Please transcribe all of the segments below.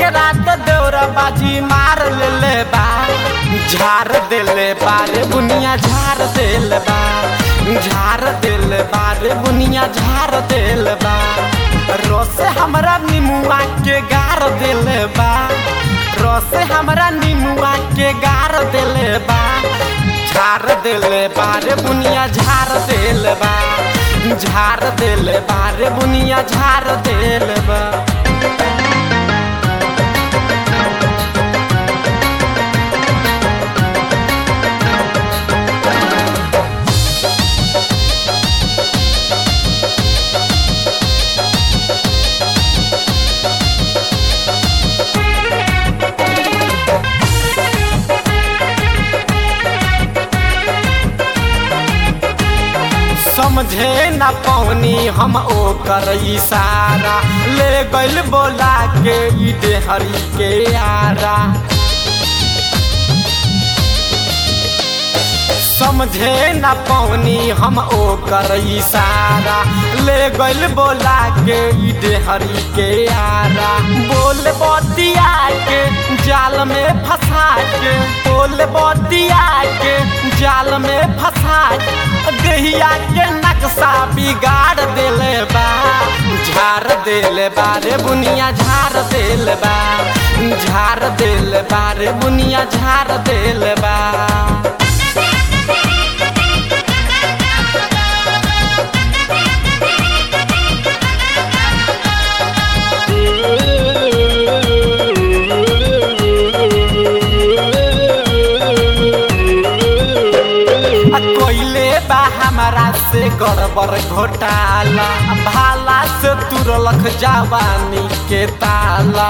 के रात देवरा बाजी मार लेले बा झार देले बारे बुनिया झार देल बा झार देल बारे बुनिया झार देल बा रस हमरा निमुआ के गार देले बा रस हमरा निमुआ के गार देले बा झार देले बारे बुनिया झार देल बा झार देले बारे बुनिया झार देल बा समझे न पौनी हम ओकर इशारा ले गइल बोला के ई डेहरी के आरा समझे न पौनी हम ओकर इशारा ले गइल बोला के ई डेहरी के आरा बोल बतिया के जाल में फंसा के बोल बतिया के जाल में फंसा के दहिया के नक्शा बिगाड़ देले बा झाड़ देले बारे बुनिया झाड़ देले बा झाड़ देले बारे बुनिया झाड़ देले बा कोइले बा हमारा से गड़बड़ घोटाला भाला से तुरलख जवानी के ताला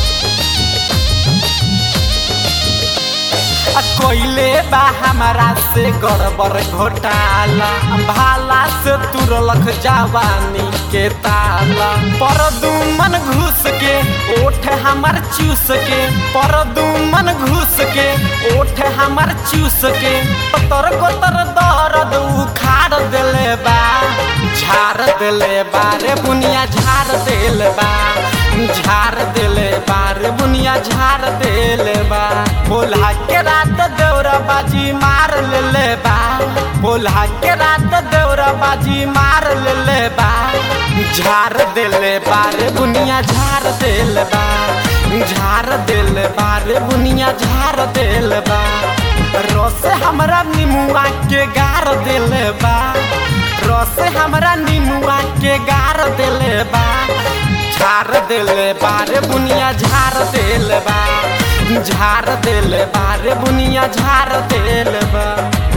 कोइले बा हमारा से गड़बड़ घोटाला भाला से तुरलख जवानी के ताला पर दुमन घुस के ओठ हमर चूस के पर दुमन घुस के ओठ हमर चूस के पतर कोतर दर्द उखाड़ देले बा झाड़ देले बारे बुनिया झाड़ देले बा झाड़ देले बारे बुनिया झाड़ देले बा बोला के रात देवरा बाजी मार लेले बा बोला के रात देवरा बाजी मार लेले बा झाड़ देले बारे बुनिया झाड़ देले बा झाड़ देले बारे बुनिया झाड़ देले बा रस हमरा निमुआ के गार देले बा रस हमरा निमुआ के गार देले बा झाड़ देले बारे बुनिया झाड़ देले बा झाड़ देले बारे बुनिया झाड़ देले बा